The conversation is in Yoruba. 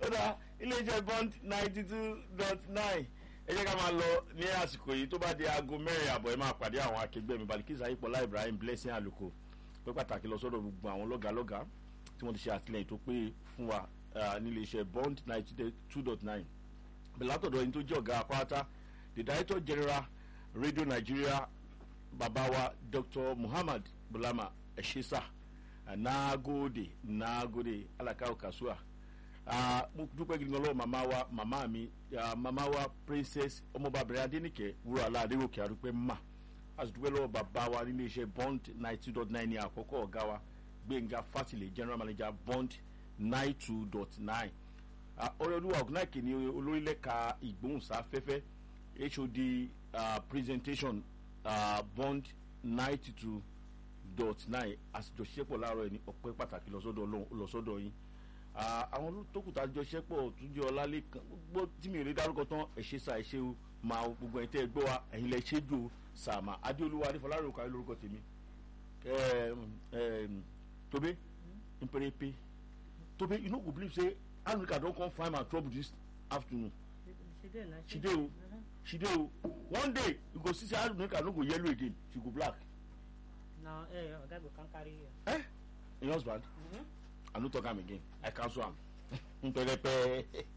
kódà iléeṣẹ́ bond ninety two dot nine ẹ jẹ́ ká máa lọ ní àsìkò yìí tó bá di aago mẹ́rin àbọ̀ ẹ máa pàdé àwọn akẹgbẹ́ mi balikisa ayípọ̀lá ibrahim blessing aluko pé pàtàkì lọ sọ́dọ̀ gbogbo àwọn lọ́gàlọ́gà tí wọ́n ti ṣe àtìlẹyìn tó pé fún wa nílé iṣẹ́ bond ninety two dot nine bẹ̀rẹ̀ látọ̀dọ̀ ẹni tó jẹ́ ọ̀gá apáta the director general radio nigeria babawa dr muhammad bulama eshesa nagode nagode alaka okasua mo dúpẹ́ gidi gan lọ́wọ́ màmá wa màmá mi màmá wa princess ọmọbàbìnrin adénìkẹ́ wúrọ̀ aládéwòkè àdúpẹ́ mà a sì dúpẹ́ lọ́wọ́ bàbá wa nílé iṣẹ́ bond ninety two dot nine ní àkọ́kọ́ ọ̀gá wa gbẹ̀ngà fátìlẹ̀ general manager bond nine two dot nine ọ̀rẹ́olúwa ọ̀gùnáìkè ní olórílẹ̀ka ìgbóhùnsáfẹ́fẹ́ hod uh, presentation uh, bond ninety two dot nine àsìjọṣepọ̀ láàárọ̀ ẹni ọ̀pẹ́ pàtàkì lọ́sọ́dọ̀ yín àwọn tókùtà àjọṣepọ̀ túnjẹ ọlálẹ́kan gbogbo tí mi ò lè dárúkọ tán ẹ̀ṣẹ̀ sà ẹ̀ṣẹ̀ o máa gbogbo ẹ̀yin tẹ́ ẹ gbọ́ wa ẹ̀yin lẹ ṣe jò sàmà adéolúwa adéfọlárò kàwé lórúkọ tèmi tobe mperepe tobe you no go believe say africa don come find my trouble this afternoon she dey o she dey o one day you go see say africa no go yellow again she go black. na eh oga go come carry you. eh your husband. Mm -hmm. i no talk am again i cancel am pẹrẹpẹ